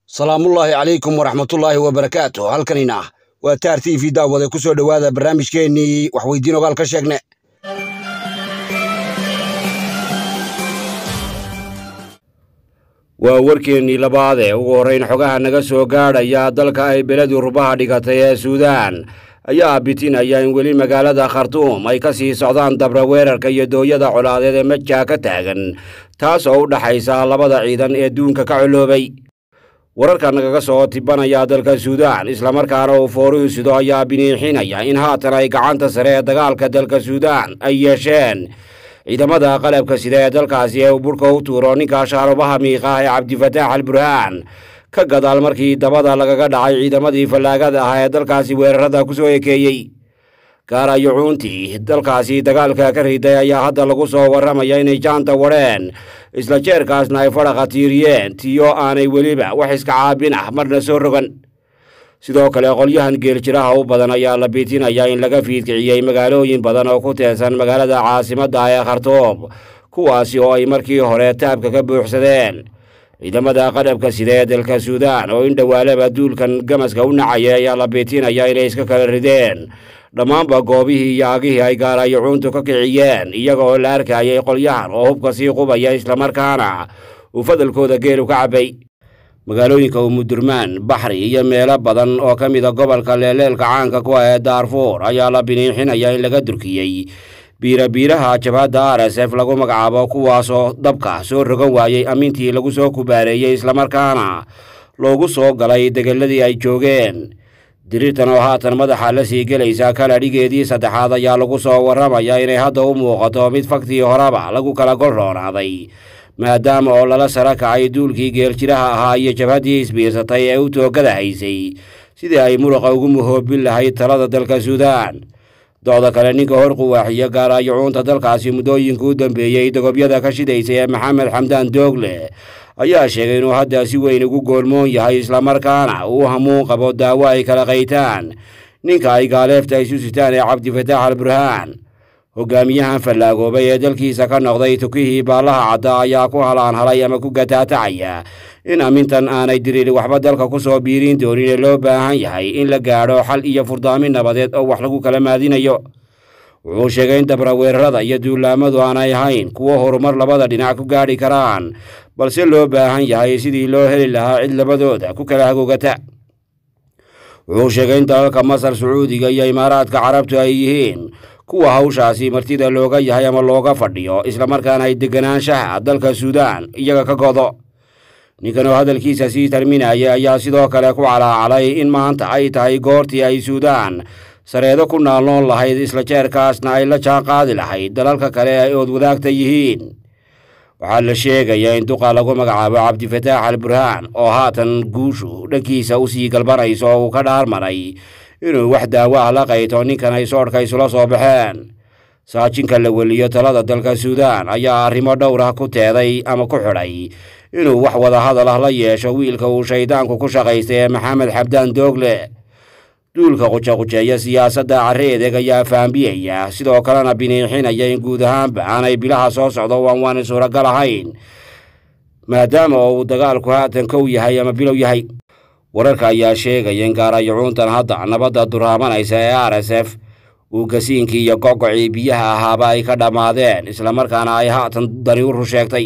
salaamullaahi calaykum waraxmatullaahi wabarakaatu halkanina waa taar t v daawade ku soo dhowaada barnaamijkeennii waxweydiin ogaal ka sheegne waa warkeennii labaadee ugu horrayn xogaha naga soo gaadhaya dalka ay beledii rubaha dhigatay ee suudaan ayaa bitinaya in weli magaalada khartuum ay ka sii socdaan dabra weerarka iyo dooyada colaadeed ee majaa ka taagan taas oo u dhaxaysa labada ciidan ee duunka ka coloobay wararka nagaga soo tibanaya dalka suudaan islamarkaana uu fooruhu sido ayaa biniixinaya in haatan ay gacanta sare ee dagaalka dalka suudaan ay yeesheen ciidamada qalabka sida ee dalkaasi ee uu burhka u tuuro ninka shaarubaha miiqa ee cabdifataax al burhaan ka gadaal markii dabada lagaga dhacay ciidamadii fallaagada ah ee dalkaasi weerarada ku soo ekeeyey gaarayo cuuntii dalkaasi dagaalka ka riday ayaa hadda lagu soo warramaya inay jaanta wadheen isla jeerkaasna ay fadhaqa tiiriyeen tiyo aanay weliba wax iska caabin ah marna soo rogan sidoo kale qolyahan geeljiraha u badan ayaa la biitinaya in laga fiidkiciyey magaalooyin badan oo ku teersan magaalada caasimadda ee khartuum kuwaasi oo ay markii hore taabka ka buuxsadeen ciidamada qadhabka sida ee dalka suudaan oo in dhowaalaba duulkan gamaska u nacaya ayaa la biitinaya inay iska kala rideen dhammaanba goobihii iyo agihii ay gaarayo cuuntu ka kiciyeen iyaga oo la arkayay qolyahan oo hubka sii qubaya islamarkaana uu fadalkooda geelu ka cabbay magaalooyinka umudurmaan baxri iyo meelo badan oo ka mida gobolka leeleelka caanka ku ah ee daarfuur ayaa la biniixinaya in laga durkiyey biirabiiraha jabhadda r s f lagu magacaabo kuwaasoo dabka soo rogan waayey amintii lagu soo kubaareeyey islamarkaana loogu soo galay degeladii ay joogeen diriirtan oo haatan madaxa la sii gelaysa kaladhigeedii saddexaad ayaa lagu soo warramaya inay hadda u muuqato mid faktii horeba lagu kala golroonaaday maadaama oo lala sara kacay duulkii geeljiraha ahaa iyo jabhaddii isbiirsatay ee u toogada haysay sidii ay muruqa ugu muhoobin lahayd talada dalka suudaan docda kale ninka hor quwaaxiyo gaarayo cuunta dalkaasi muddooyinka u dambeeyey dogobyada ka shidaysay ee maxamed xamdaan doogle ayaa sheegay inuu hadda si weyn ugu goolmoon yahay islamarkaana uu hamuun qabo daawo ay kala qaytaan ninka ay gaaleefta isu sitaan ee cabdifataax al burhaan hogaamiyahan fallaagoobay ee dalkiisa ka noqday tukihii baallaha cadda ayaa ku halaanhalay ama ku gataatacaya in amintan aanay diriiri waxba dalka ku soo biiriin doonin ee loo baahan yahay in la gaadho xal iyo furdaamin nabadeed oo wax lagu kala maadinayo wuxuu sheegay in dabra weerarada iyo duulaamadu aanay ahayn kuwo horumar labada dhinac ku gaadhi karaan balse loo baahan yahay sidii loo heli lahaa cid labadooda ku kala hagoogata wuxuu sheegay in dalalka masar sacuudiga iyo imaaraadka carabtu ay yihiin kuwa hawshaasi martida looga yahay ama looga fadhiyo islamarkaana ay deganaanshaha dalka suudaan iyaga ka godo ninkan oo hadalkiisa sii tarminaya ayaa sidoo kale ku calaacalay in maanta ay tahay goortii ay suudaan sareedo ku naalnoon lahayd isla jeerkaasna ay la jaan qaadi lahayd dalalka kale ay ood wadaagta yihiin waxaa la sheegayaa in duqa lagu magacaabo cabdifataax al burhaan oo haatan guushu dhankiisa u sii galbanayso oo uu ka dhaarmaray inuu wax daawo ah la qayto ninkan ay soodhka isula soo baxeen saajinka la weliyo talada dalka suudaan ayaa arrimo dhowr ah ku teeday ama ku xidhay inuu wax wada hadal ah la yeesho wiilka uu shayddaanku ku shaqaystay ee maxamed xabdaan doogle duulka qujaqujeeya siyaasadda carre edeg ayaa faambiyaya sidoo kalena biniixinaya in guud ahaanba aanay bilaha soo socdo waan waani suuragal ahayn maadaama oo uu dagaalku haatan kow yahay ama bilow yahay wararka ayaa sheegaya in gaarayo cuuntan hadda nabadda duraamanaysa ee r s f uu gasiinkii iyo gogocii biyaha ahaaba ay ka dhammaadeen islamarkaana ay haatan dani u rusheegtay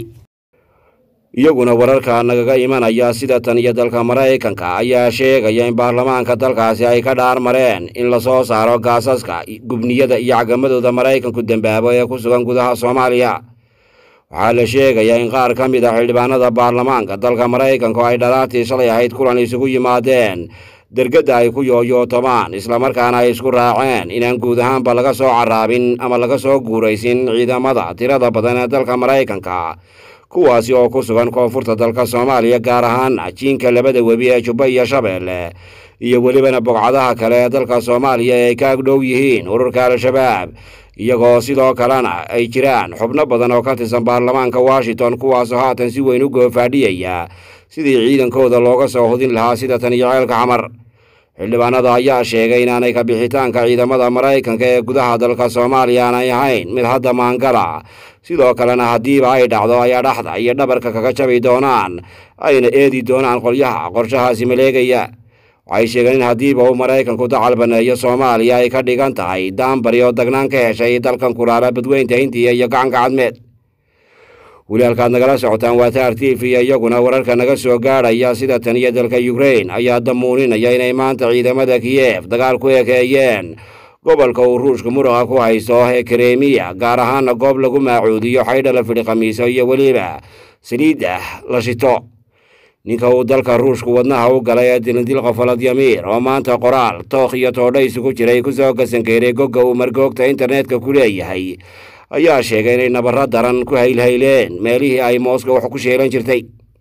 iyaguna wararka nagaga imanaya sida tan iyo dalka maraykanka ayaa sheegaya in baarlamaanka dalkaasi ay ka dhaar mareen in lasoo saaro gaasaska gubniyada iyo cagamadooda maraykanku dembaabo ee ku sugan gudaha soomaaliya waxaa la sheegayaa in qaar ka mid a xildhibaanada baarlamaanka dalka maraykanka oo ay dhalaartii shalay ahayd kulan isugu yimaadeen dergadda ay ku yooyootomaan islamarkaana ay isku raaceen inaan guud ahaanba laga soo carraabin ama laga soo guuraysin ciidamada tirada badan ee dalka maraykanka kuwaasi oo ku sugan koonfurta dalka soomaaliya gaar ahaana jiinka labada webi ee jubba iyo shabeelle iyo welibana bogcadaha kale ee dalka soomaaliya ee ay ka agdhow yihiin ururka al-shabaab iyagoo sidoo kalena ay jiraan xubno badan oo ka tirsan baarlamaanka washington kuwaasoo haatan si weyn u goofaadhiyaya sidii ciidankooda looga soo hudin lahaa sida tan iyo ceelka xamar xildhibaanada ayaa sheegay inaanay ka bixitaanka ciidamada maraykanka ee gudaha dalka soomaaliya aanay ahayn mid hadda maangala sidoo kalena haddiiba ay dhacdo ayaa dhaxda iyo dhabarka kaga jabi doonaan ayna eedi doonaan qolyaha qorshahaasi maleegaya waxay sheegeen in haddiiba uu maraykanku dacal baneeyo soomaaliya ay ka dhigan tahay daanbari oo dagnaan ka heshay dalkan kulaala badweynta hindiya iyo gacanka cadmeed weli halkaad nagala socotaan waa taar t v iyaguna wararka naga soo gaadhaya sida tan iyo dalka yukrain ayaa damuuninaya inay maanta ciidamada kiyef dagaal ku ekeeyeen gobolka uu ruushka muruqa ku haysto ee karemiya gaar ahaana goob lagu maacuudiyo xaydha la fidhi khamiiso iyo weliba saliidda la shito ninka uu dalka ruushku wadnaha u galay ee dilindilqa faladyamiir oo maanta qoraal tookh iyo toodha isugu jiray kusoo gasankeeray gogga uu margoogta internetka ku leeyahay ayaa sheegay inay nabarro daran ku haylhayleen meelihii ay mooska wax ku sheelan jirtay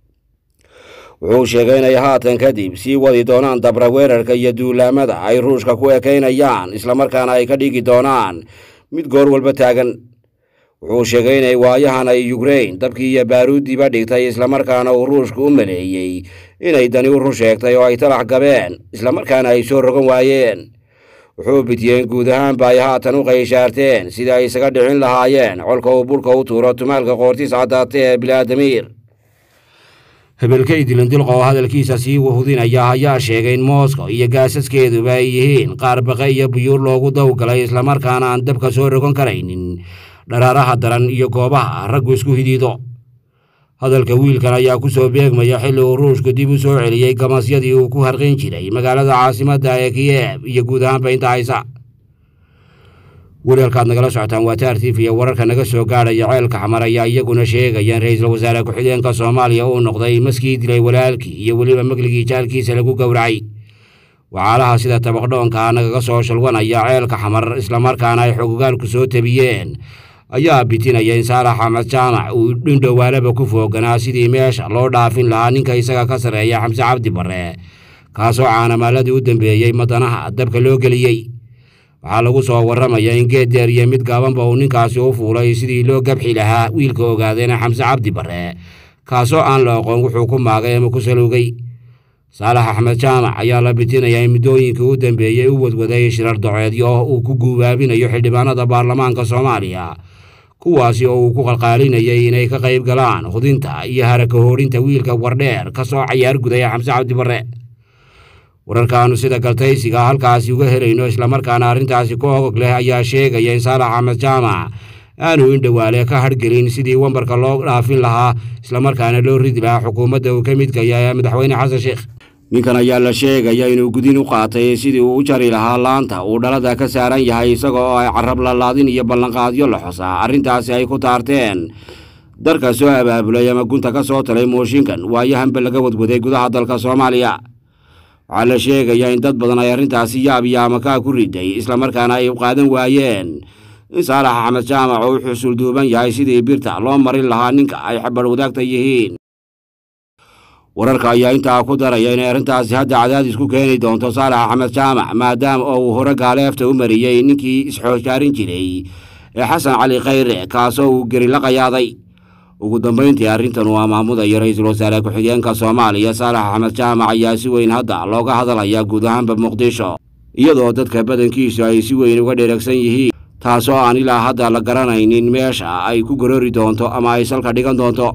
wuxuu sheegay inay haatan kadib sii wadi doonaan dabra weerarka iyo duulaamada ay ruushka ku ekaynayaan islamarkaana ay ka dhigi doonaan mid goor walba taagan wuxuu sheegay inay waayahan ay yukrain dabkii iyo baaruuddiiba dhigtay islamarkaana uu ruushku u maleeyey inay dani u run sheegtay oo ay talax gabeen islamarkaana ay soo rogan waayeen wuxuu bidiyeen guud ahaanba ay haatan u qayshaarteen sida ay isaga dhicin lahaayeen colka uu burhka u tuuro tumaalka qoortiis caddaata ee bilaadamiir hebelkay dilindilqa oo hadalkiisa sii wahudinaya ayaa sheegay in moosko iyo gaasaskeeduba ay yihiin qaar baqe iyo buyuur loogu dawgalay islamarkaana aan dabka soo rogan karaynin dharaaraha daran iyo goobaha raggu isku hidiido hadalka wiilkan ayaa ku soo beegmaya xilli uu ruushku dib u soo celiyey gamasyadii uu ku harqin jiray magaalada caasimadda ee kiyeb iyo guud ahaanba inta haysa weli halkaad nagala socotaan waa taar tif iyo wararka naga soo gaadhaya ceelka xamar ayaa iyaguna sheegaya in ra-iisul wasaare ku-xigeenka soomaaliya uu noqday maskii dilay walaalkii iyo weliba megligii jaalkiisa lagu gowracay waxaalaha sida tabaqdhoonka nagaga soo shalwanaya ceelka xamar islamarkaana ay xogogaalku soo tabiyeen ayaa bitinaya in saalax axmed jaamac uu dhindhowaalaba ku fooganaa sidii meesha loo dhaafin lahaa ninka isaga ka sarreeya xamse cabdi barre kaasoo caanamaaladii u dambeeyey madanaha dabka loo geliyey waxaa lagu soo warramaya in geed deer iyo mid gaabanba uu ninkaasi u fuulay sidii loo gabxi lahaa wiilka ogaadeena xamse cabdi barre kaasoo aan la aqoon wuxuu ku maagay ama ku salowgay saalax axmed jaamac ayaa la bitinayaa in muddooyinkii u dambeeyey u wadwaday shirar doceedyo oo uu ku guubaabinayo xildhibaanada baarlamaanka soomaaliya kuwaasi oo uu ku qalqaalinayay inay ka qayb galaan hudinta iyo haraka hoorinta wiilka wardheer ka soo cayaar gudaya xamse cabdi barre wararkaannu sida galtaysiga halkaasi uga helayno islamarkaana arrintaasi ku ogog leh ayaa sheegaya in saalax axmed jaamac aanu indhowaale ka hargelin sidii wambarka loo dhaafin lahaa islamarkaana loo ridi lahaa xukuumadda uu ka midka yahay madaxweyne xasan sheekh ninkan ayaa la sheegaya inuu gudin u qaatay sidii uu u jari lahaa laanta uu dhalada ka saaran yahay isaga oo ay carab lalaadin iyo ballanqaadyo la xosaa arrintaasi ay ku taarteen darka soo abaabulay ama gunta ka soo talay mooshinkan waayahanba laga wadwaday gudaha dalka soomaaliya waxaa la sheegayaa in dad badan ay arrintaasi yaab iyo amakaa ku riday islamarkaana ay qaadan waayeen in saalax axmed jaamac oo u xusul duuban yahay sidii birta loo marin lahaa ninka ay xabadh wadaagta yihiin wararka ayaa intaa ku daraya inay arrintaasi hadda cadaadis ku keeni doonto saalax axmed jaamac maadaama oo uu hore gaaleefta u mariyey ninkii isxoojaarin jiray ee xasan cali khayre kaasoo uu geri la qayaaday ugu dambayntii arrintan uu amaamudayo ra-iisul wasaare ku-xigeenka soomaaliya saalax axmed jaamac ayaa si weyn hadda looga hadalayaa guud ahaanba muqdisho iyadoo dadka badankiisu ay si weyn uga dheregsan yihiin taasoo aan ilaa hadda la garanaynin meesha ay ku gorori doonto ama ay salka dhigan doonto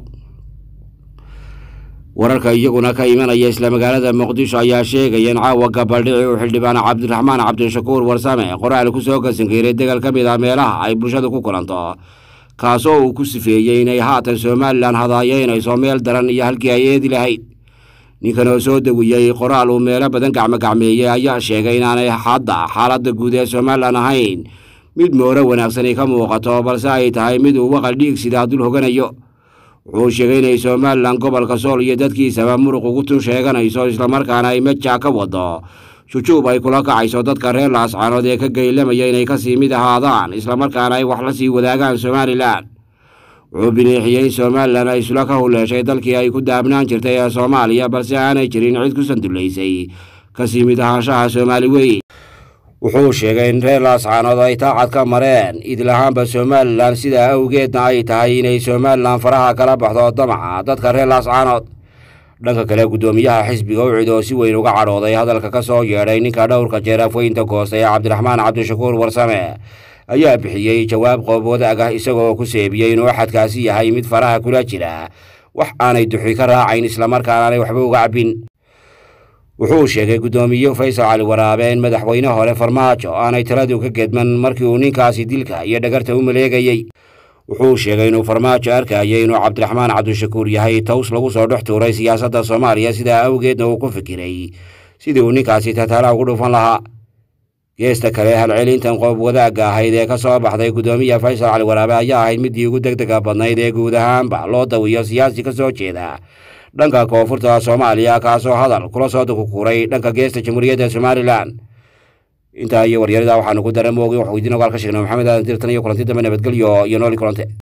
wararka iyaguna ka imanaya isla magaalada muqdisho ayaa sheegaya in caawa gabaldhici uu xildhibaan cabdiraxmaan cabdishakuur warsame qoraal ku soo gasankeeray degal ka mid ah meelaha ay bulshada ku kulanto kaasoo uu ku sifeeyey inay haatan somalilan hadaayeynayso meel daran iyo halkii ay eedi lahayd ninkan oo soo dawiyey qoraal uu meelo badan gacmogacmeeyey ayaa sheegay inaanay hadda xaaladda guud ee somalilan ahayn mid mooro wanaagsani ka muuqato balse ay tahay mid uu waqal dhiig sidaa dul hoganayo wuxuu sheegay inay somalilan gobolka sool iyo dadkiisaba muruq ugu tun sheeganayso islamarkaana ay majaa ka wado shujuub ay kula kacayso dadka reer laascaanood ee ka geylamaya inay kasii mid ahaadaan islamarkaana ay wax la sii wadaagaan somalilan wuxuu bineexiyey in somalilan ay isula ka huleeshay dalkii ay ku daabnaan jirtay ee soomaaliya balse aanay jirin cid ku sandullaysay kasii mid ahaanshaha soomaali weyn wuxuu sheegay in reer laascaanood ay taacad ka mareen idlahaanba somalilan sidaa awgeedna ay tahay inay somalilan faraha kala baxdo damaca dadka reer laascaanood dhanka kale guddoomiyaha xisbiga ucid oo si weyn uga cadhooday hadalka ka soo yeedhay ninka dhowrka jeer afweynta goosta ee cabdiraxmaan cabdishakuur warsame ayaa bixiyey jawaab qoob wadaag ah isagoo ku seebiyey inuu axadkaasi yahay mid faraha kula jira wax aanay duxi ka raacayn islamarkaana aanay waxba uga cabbin wuxuu sheegay guddoomiye faysal cali waraabe in madaxweyne hore farmaajo aanay taladu ka gedman markii uu ninkaasi dilka iyo dhagarta u maleegayey wuxuu sheegay inuu farmaajo arkayay inuu cabdiraxmaan cabdishakuur yahay taws lagu soo dhex tuuray siyaasadda soomaaliya sidaa awgeedna uu ku fikiray sidii uu ninkaasi tataala ugu dhufan lahaa geesta kale halcelintan qoob wadaagga ahayd ee ka soo baxday guddoomiya faysal cali waraabe ayaa ahayd middii ugu deg dega badnayd ee guud ahaanba loo dawiyo siyaasi ka soo jeeda dhanka koonfurta soomaaliya kaasoo hadal kula soo dukukuray dhanka geesta jamhuuriyadda somalilan intaa iyo waryarada waxaanu ku dara moogin waxuu idiin ogaal ka sheegnay maxamed aadan dirtan iyo kulanti dambe nabadgelyo iyo nooli kulante